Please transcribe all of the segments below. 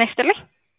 ጤና ይስጥልኝ።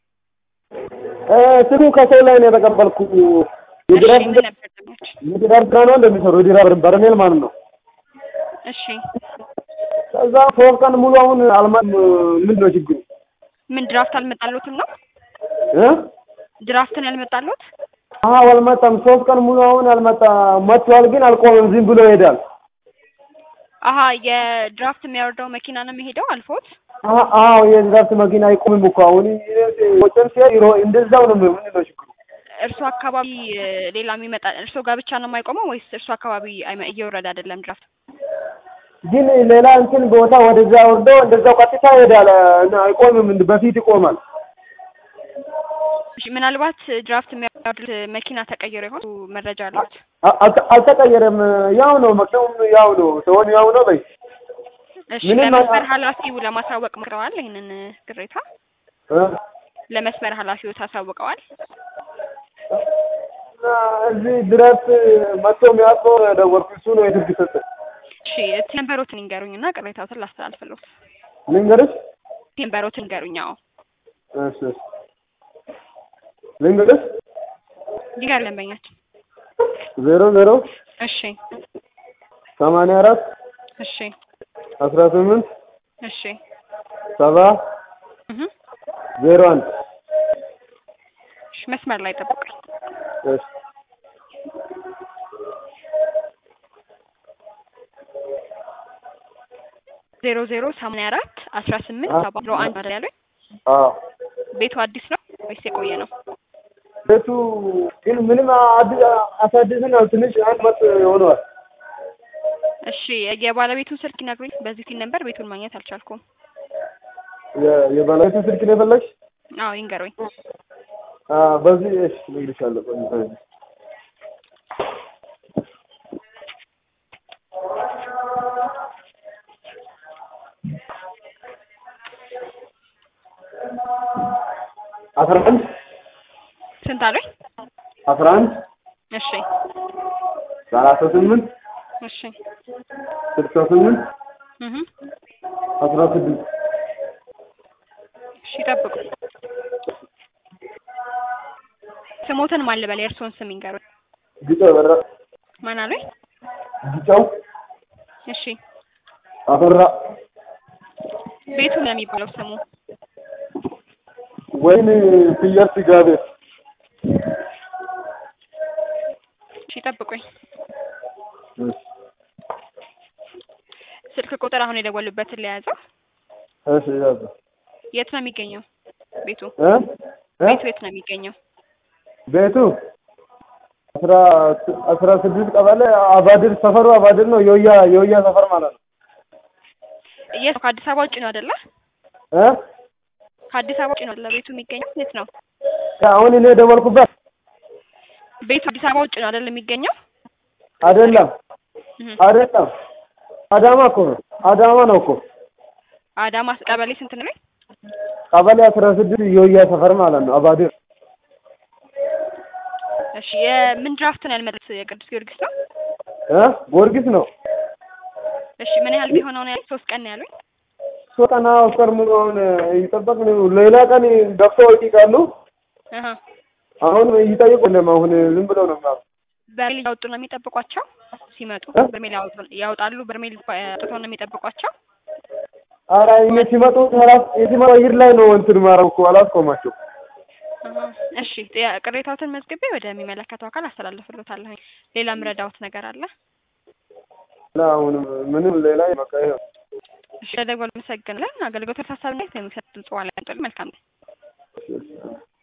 ስሙ ከሰው ላይ ነው የተቀበልኩ። የድራር እሺ ምን ነበር ደሞች? የድራር ስራ ነው እንደሚሰሩ የድራር በርሜል ማለት ነው። እሺ ከዛ ሶስት ቀን ሙሉ አሁን አልማም ምንድን ነው ችግሩ ምን ድራፍት አልመጣሎትም ነው? እ ድራፍትን ያልመጣሎት? አዎ አልመጣም። ሶስት ቀን ሙሉ አሁን አልመጣ መጥቷል፣ ግን አልቆመም። ዝም ብሎ ይሄዳል። አሀ የድራፍት የሚያወርደው መኪና ነው የሚሄደው አልፎት? አዎ አዎ የድራፍት መኪና አይቆምም እኮ አሁን ወጭን ሲሄድ ይሮ እንደዛው ነው። ምንድን ነው ችግሩ? እርሱ አካባቢ እ፣ ሌላ የሚመጣ እርሶ ጋር ብቻ ነው የማይቆመው ወይስ እርሱ አካባቢ አይመ- እየወረደ አይደለም ድራፍት? ግን ሌላ እንትን ቦታ ወደዛ ወርዶ እንደዛው ቀጥታ ይሄዳል። እና አይቆምም። እንደ በፊት ይቆማል። እሺ ምናልባት ድራፍት የሚያወርዱት መኪና ተቀይሮ ይሆን መረጃ አለት? አ- አልተ- አልተቀየረም። ያው ነው መኪናውም ያው ነው ሰውን ያው ነው በይ እሺ ምንም ለመስመር አላ- ኃላፊው ለማሳወቅ ሞክረዋል? ይህንን ቅሬታ እ? ለመስመር ኃላፊው ታሳውቀዋል? እና እዚህ ድረስ መጥቶ የሚያውቀው ደወልኩ። እሱ ነው የስልክ ሰጠ። እሺ ቴምበሮትን ይንገሩኝ እና ቅሬታዎትን ላስተላልፍሎት። ልንገርሽ? ቴምበሮትን ይንገሩኝ። አዎ እሺ እሺ። ልንገርሽ? ይጋር ደንበኛችን። ዜሮ ዜሮ እሺ ሰማንያ አራት እሺ አስራ ስምንት እሺ ሰባ እህ ዜሮ አንድ እሺ መስመር ላይ ጠብቁኝ። እሺ ዜሮ ዜሮ ሰማንያ አራት አስራ ስምንት ሰባ ዜሮ አንድ አይደል ያሉኝ? አዎ ቤቱ አዲስ ነው ወይስ የቆየ ነው? ቤቱ ግን ምንም አዲስ አሳድስን ትንሽ አንድ መጥ ሆነዋል። እሺ የባለቤቱን ስልክ ይነግሩኝ። በዚህ ሲል ነበር ቤቱን ማግኘት አልቻልኩም። የ- የባለቤቱ ስልክ ነው የፈለግሽ? አዎ ይንገሩኝ። አዎ በዚህ እሺ እነግርሻለሁ። ቆይ በዚህ አስራ አንድ ስንት አሉኝ? አስራ አንድ እሺ ሰላሳ ስምንት እሺ ስልሳ ስምንት እህ አስራ ስድስት እሺ ጠብቁ። ስሞትን ማን ልበል? የእርስዎን ስም ይንገሩኝ። ጊጫው በራ ማን አሉኝ? ጊጫው እሺ አበራ ቤቱ ነው የሚባለው ስሙ? ወይን ፍየል ስጋ ቤት እሺ ጠብቁኝ። ስልክ ቁጥር አሁን የደወሉበትን ለያዘው። እሺ ያዘ የት ነው የሚገኘው ቤቱ? እ እ ቤቱ የት ነው የሚገኘው? ቤቱ አስራ አስራ ስድስት ቀበሌ አባድር ሰፈሩ አባድር ነው። የውያ የውያ ሰፈር ማለት ነው። የት ነው? ከአዲስ አበባ ውጭ ነው አይደለ? እ ከአዲስ አበባ ውጭ ነው አይደለ? ቤቱ የሚገኘው የት ነው? አሁን እኔ የደወልኩበት ቤቱ አዲስ አበባ ውጭ ነው አይደለ የሚገኘው? አይደለም እህ አይደለም፣ አዳማ እኮ ነው። አዳማ ነው እኮ አዳማ ቀበሌ ስንት ነው? ቀበሌ አስራ ስድስት የውያ ሰፈር ማለት ነው። አባድር እሺ የምን ድራፍት ነው ያልመጣት? የቅዱስ ጊዮርጊስ ነው? እ ጊዮርጊስ ነው። እሺ ምን ያህል ቢሆነው ነው ያሉኝ? ሶስት ቀን ነው ያሉኝ። ሶስት ቀን አስር ቀን ሙሉ አሁን ይጠበቅ ነው። ሌላ ቀን ገብተው ይጠይቃሉ። አሃ አሁን ይጠይቁ የለም። አሁን ዝም ብለው ነው ማለት በርሜል እያወጡ ነው የሚጠብቋቸው ሲመጡ? እ? በርሜል ያወጡ ያወጣሉ። በርሜል አውጥተው ነው የሚጠብቋቸው? ኧረ እኔ ሲመጡ ራስ የሲመጡ አየር ላይ ነው እንትን ማረው እኮ አላስቆማቸው። አሃ እሺ ጥያ- ቅሬታዎትን መዝግቤ ወደሚመለከተው አካል አስተላልፍሎታለሁ። ሌላ ምረዳዎት ነገር አለ? እና አሁን ምንም ሌላ በቃ ይኸው እሺ ለደወል መሰግናለን። አገልግሎት ተሳሳቢነት የሚሰጥ ድምጽ ዋላ መልካም ነው።